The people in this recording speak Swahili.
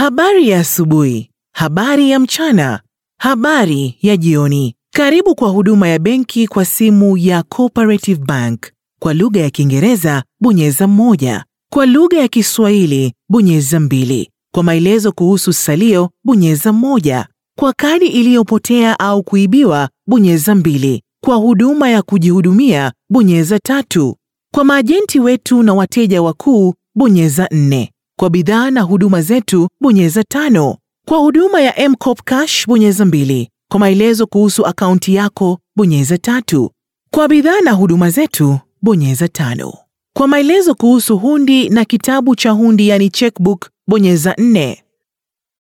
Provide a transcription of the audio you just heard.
habari ya asubuhi, habari ya mchana, habari ya jioni. Karibu kwa huduma ya benki kwa simu ya Cooperative Bank. Kwa lugha ya Kiingereza bonyeza moja, kwa lugha ya Kiswahili bonyeza mbili. Kwa maelezo kuhusu salio bonyeza moja, kwa kadi iliyopotea au kuibiwa bonyeza mbili. Kwa huduma ya kujihudumia bonyeza tatu. Kwa maajenti wetu na wateja wakuu bonyeza nne. Kwa bidhaa na huduma zetu bonyeza tano. Kwa huduma ya M-Kopa Cash bonyeza mbili. Kwa maelezo kuhusu akaunti yako bonyeza tatu. Kwa bidhaa na huduma zetu bonyeza tano. Kwa maelezo kuhusu hundi na kitabu cha hundi yani checkbook bonyeza nne.